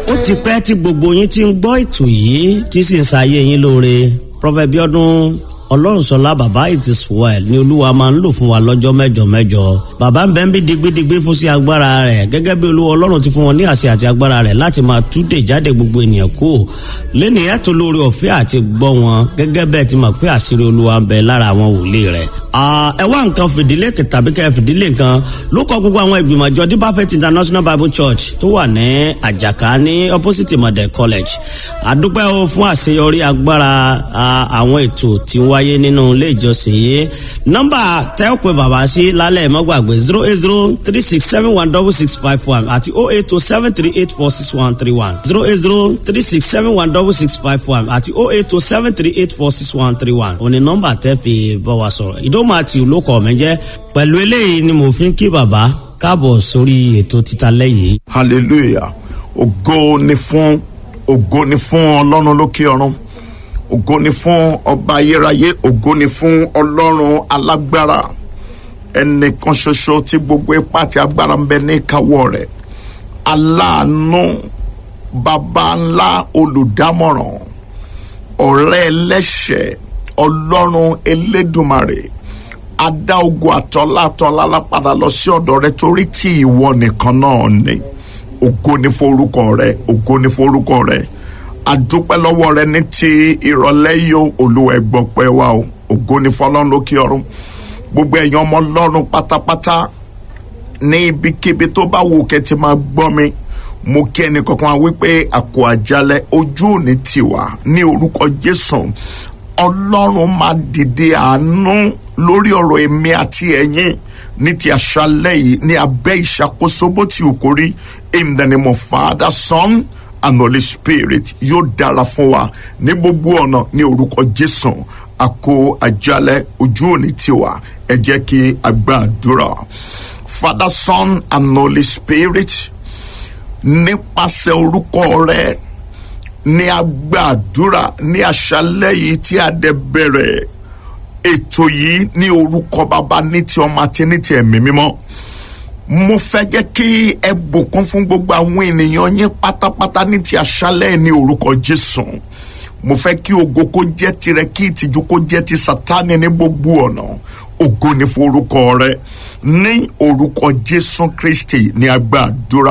ó ti pẹ́ tí gbogbo yín ti ń gbọ́ ètò yìí tí sì ń ṣayé yín lóore Prophet Bíọ́dún ọlọ́runṣọlá bàbá it is well ni olúwa máa ń lò fún wa lọ́jọ́ mẹ́jọ mẹ́jọ bàbá ń bẹ́ ń bí digbidigbi fún sí agbára rẹ̀ gẹ́gẹ́ bí olúwa ọlọ́run ti fún wọn ní àṣẹ àti agbára rẹ̀ láti máa túdè jáde gbogbo ènìyàn kú lẹ́nu ìyá tó lórí ọ̀fẹ́ àti gbọ́ wọn gẹ́gẹ́ bẹ́ẹ̀ ti mọ̀ pé àṣírí olúwa ń bẹ lára àwọn wòlíì rẹ̀. ẹ wá nǹkan fìdílé tàbí kẹ́ fìdílé nǹkan ló kọ gbogbo àwọn ìgbìmọ̀ àjọ Deeper International Bible Church tó wà ní àjàká ní opposite Model College àdúpẹ́ o fún àṣeyọrí agbára àwọn ètò tí wá wáyé nínú ilé ìjọsìn yìí nọ́mbà tẹ́ ò pé bàbá sí lálẹ́ mọ́gbàgbé zero eight zero three six seven one double six five one àti oh eight oh seven three eight four six one three one zero eight zero three six seven one double six five one àti oh eight oh seven three eight four six one three one òní nọ́mbà tẹ́ fi bá wa sọ̀rọ̀ ìdómọ̀ àti olókọ̀ mi jẹ́ pẹ̀lú eléyìí ni mo fi ń kí bàbá káàbọ̀ sórí ètò títa lẹ́yìn. hallelujah ògo ni fún ògo ni fún ọlọ́run lókè ọ̀run ògo ni fún ọba ayérayé ògo ni fún ọlọ́run alágbára ẹnìkan ṣoṣo tí gbogbo ipá àti agbára ń bẹ ní ìkáwọ́ rẹ̀ aláàánú baba ńlá olùdámọ̀ràn ọ̀rẹ́ ẹlẹ́ṣẹ̀ ọlọ́run elédùmarè adá ogun àtọ́lá àtọ́lá lápadà lọ sí ọ̀dọ̀ rẹ torí tí ìwọ nìkan náà ni ògo ni fún orúkọ rẹ ògo ni fún orúkọ rẹ àdúpẹ́ lọ́wọ́ rẹ ní ti ìrọ̀lẹ́ yìí o olúwa ẹ gbọpẹ́ wa o ògo ni fọlọ́run lókè ọ̀run gbogbo ẹ̀yin ọmọ ọlọ́run pátápátá ní ibikíbi tó bá wù kẹ́ ti máa gbọ́ mi mo kí ẹnì kankan wípé àkó àjálẹ̀ ojú òní tiwa ní orúkọ jésù ọlọ́run máa dìde àánú lórí ọ̀rọ̀ èmi àti ẹ̀yin ní ti àṣálẹ́ yìí ní abẹ́ ìṣàkóso bó ti wù kó rí in the name of Father, Son and Holy Spirit yóò dára fún wa ní gbogbo ọ̀nà ní orúkọ Jésù àkó àjálẹ̀ ojú òní tiwa ẹ jẹ́ kí a gbàdúrà Father, Son and Holy Spirit nípasẹ̀ orúkọ rẹ ní agbàdúrà ní àṣálẹ́ yìí tí a dẹ̀ bẹ̀rẹ̀ ètò yìí ní orúkọ bàbá ní ti ọmọ àti ní ti ẹ̀mí mímọ́ mo fẹ́ jẹ́ kí ẹ bùkún fún gbogbo àwọn ènìyàn yín pátápátá ní ti àṣálẹ́ ní orúkọ Jésù mo fẹ́ kí ògo kó jẹ́ tirẹ̀ kí ìtìjú kó jẹ́ ti Sátánì ní gbogbo ọ̀nà ògo ní fún orúkọ rẹ ní orúkọ Jésù Kristi ní agbàdúrà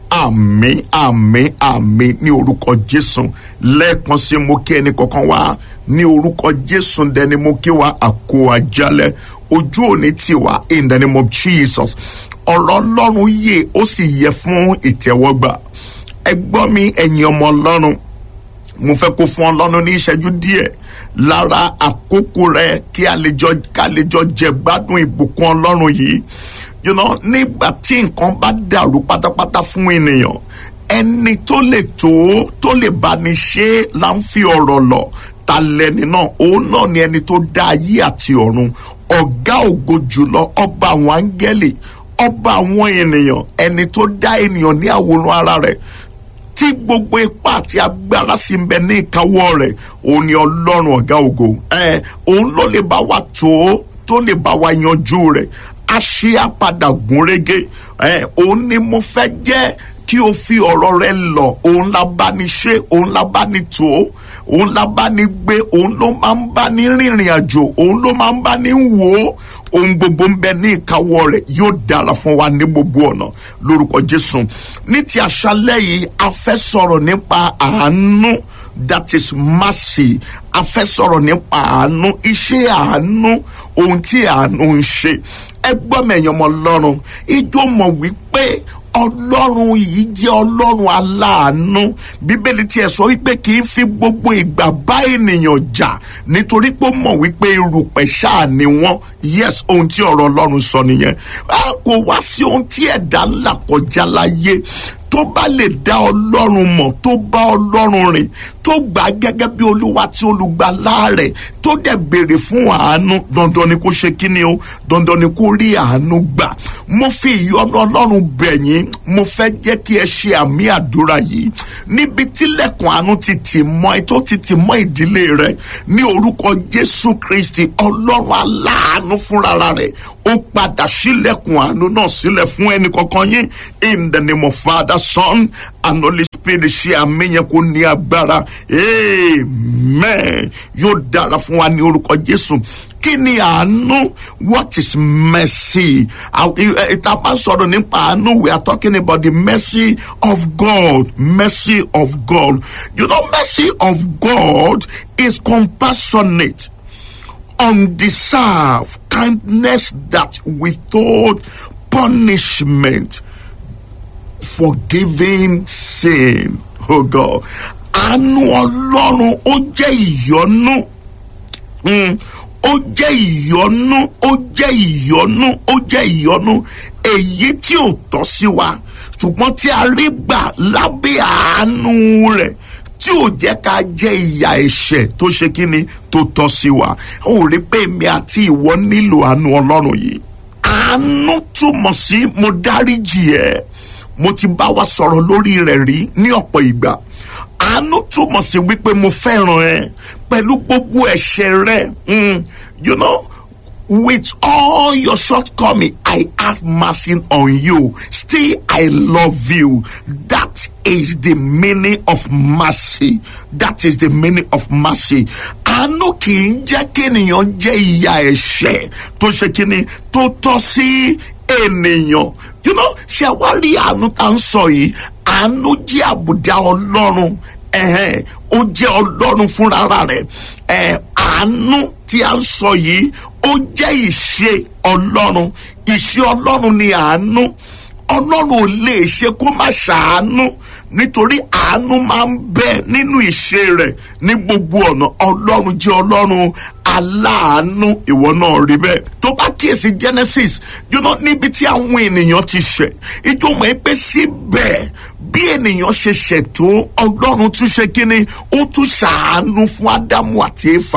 àmín àmín àmín ní orúkọ Jésù lẹ́ẹ̀kan sí mo kí ẹnì kọ̀ọ̀kan wá ní orúkọ Jésù dẹni mo kí wa àkó àjálẹ̀ ojú òní tiwa in the name of Jesus ọ̀rọ̀ ọlọ́run yè ó sì yẹ fún ìtẹ́wọ́gbà ẹ gbọ́ mi ẹ̀yin ọmọ ọlọ́run mo fẹ́ kó fún ọlọ́run ní ìṣẹ́jú díẹ̀ lára àkókò rẹ kí a lè jọ ká lè jọ jẹ gbádùn ìbùkún ọlọ́run yìí you know nígbà tí nǹkan bá dàrú pátápátá fún ènìyàn ẹni tó lè tó tó lè bá ní ṣe là ń fi ọ̀rọ̀ lọ ta lẹni náà òun náà ni ẹni tó dá ayé àti ọ̀run ọ̀gá ògo jùlọ ọba àwọn áńgẹ́lì ọba àwọn ènìyàn ẹni tó dá ènìyàn ní àwòrán ara rẹ̀ tí gbogbo ipá àti agbára sì ń bẹ ní ìkáwọ́ rẹ̀ òun ni ọlọ́run ọ̀gá ògo ẹ òun ló lè bá wa tó tó lè bá wa yanjú rẹ̀ a ṣe àpadà gúnrégé ẹ òun ni mo fẹ́ jẹ́ kí o fi ọ̀rọ̀ rẹ lọ òun la bá ní ṣe òun la bá ní tó òun la bá ní gbé òun ló máa ń bá ní rìnrìn àjò òun ló máa ń bá ní wò ó ohun gbogbo ń bẹ ní ìkáwọ́ rẹ̀ yóò dára fún wa ní gbogbo ọ̀nà lórúkọ Jésù ní ti àṣálẹ́ yìí a fẹ́ sọ̀rọ̀ nípa àánú that is mercy a fẹ́ sọ̀rọ̀ nípa àánú iṣẹ́ àánú ohun tí àánú ń ṣe ẹ gbọ́ mẹ̀yàn ọmọ ọlọ́run ijó mọ̀ wípé ọlọ́run yìí jẹ́ ọlọ́run aláàánú bíbélì tiẹ̀ sọ wípé kì í fi gbogbo ìgbà bá ènìyàn jà nítorí pé ó mọ̀ wípé irùpẹ̀ ṣáà ni wọ́n yes ohun tí ọ̀rọ̀ ọlọ́run sọ nìyẹn a kò wá sí ohun tí ẹ̀dá ńlá kọjá láyé tó bá lè dá ọlọ́run mọ̀ tó bá ọlọ́run rìn tó gbà á gẹ́gẹ́ bí olúwa tí olùgbàlà rẹ̀ tó dẹ̀ béèrè fún àánú dandan ni kó ṣe kíni o dandan ni kó rí àánú gbà mo fi ìyọ́nú ọlọ́run bẹ̀ yín mo fẹ́ jẹ́ kí ẹ ṣe àmì àdúrà yìí níbi tílẹ̀kùn àánú ti tì mọ́ ẹ tó ti tì mọ́ ìdílé rẹ ní orúkọ jésù kristi ọlọ́run aláàánú fúnra rẹ̀ ó padà sílẹ̀kùn àánú náà sílẹ̀ fún ẹnì kankan yín in the name of father son and holy spirit ṣe àmì yẹn kó ní agbára amen yóò dára fún wa ní orúkọ jésù kí ni àánú what is mercy ìta bá sọ̀rọ̀ nípa àánú we are talking about the mercy of God mercy of God you know mercy of God is compassionate undeserved kindness that withhold punishment forgiving sin oh God àánú ọlọ́run ó jẹ́ ìyọ́nú ó jẹ́ ìyọ́nú ó jẹ́ ìyọ́nú ó jẹ́ ìyọ́nú èyí tí ò tọ́ sí wa ṣùgbọ́n tí a rí gbà lábẹ́ àánú rẹ̀ tí ò jẹ́ ká jẹ́ ìyà ẹ̀ṣẹ̀ tó ṣe kí ni tó tọ́ sí wa ó rí pé èmi àti ìwọ nílò àánú ọlọ́run yìí àánú túmọ̀ sí mo dáríjì ẹ́ mo ti bá wa sọ̀rọ̀ lórí rẹ̀ rí ní ọ̀pọ̀ ìgbà àánú túmọ̀ sí wípé mo fẹ́ràn ẹ pẹ̀lú gbogbo ẹ̀ṣẹ̀ rẹ you know with all your shortcoming I have mercy on you still I love you that is the meaning of mercy that is the meaning of mercy àánú kì í jẹ́ kí ènìyàn jẹ́ ìyà ẹ̀ṣẹ̀ tó ṣe kí ni tó tọ́ sí ènìyàn you know ṣe wá rí àánú tá à ń sọ yìí àánú jẹ́ àbùdá ọlọ́run ẹ̀hẹ́n ó jẹ́ ọlọ́run fúnra rẹ̀ ẹ̀ àánú tí a ń sọ yìí ó jẹ́ ìṣe ọlọ́run ìṣe ọlọ́run ni àánú ọlọ́run ò lè ṣe kó má ṣàánú nítorí àánú máa ń bẹ nínú ìṣe rẹ̀ ní gbogbo ọ̀nà ọlọ́run jẹ́ ọlọ́run aláàánú ìwọ náà rí bẹ́ẹ̀ tó bá kíyèsí Genesis you know níbi tí àwọn ènìyàn ti ṣẹ̀ ìjọba ẹ pé síbẹ̀ bí ènìyàn ṣe ṣètò ọlọ́run tún ṣe kínní ó tún ṣàánú fún ádámù àti éfà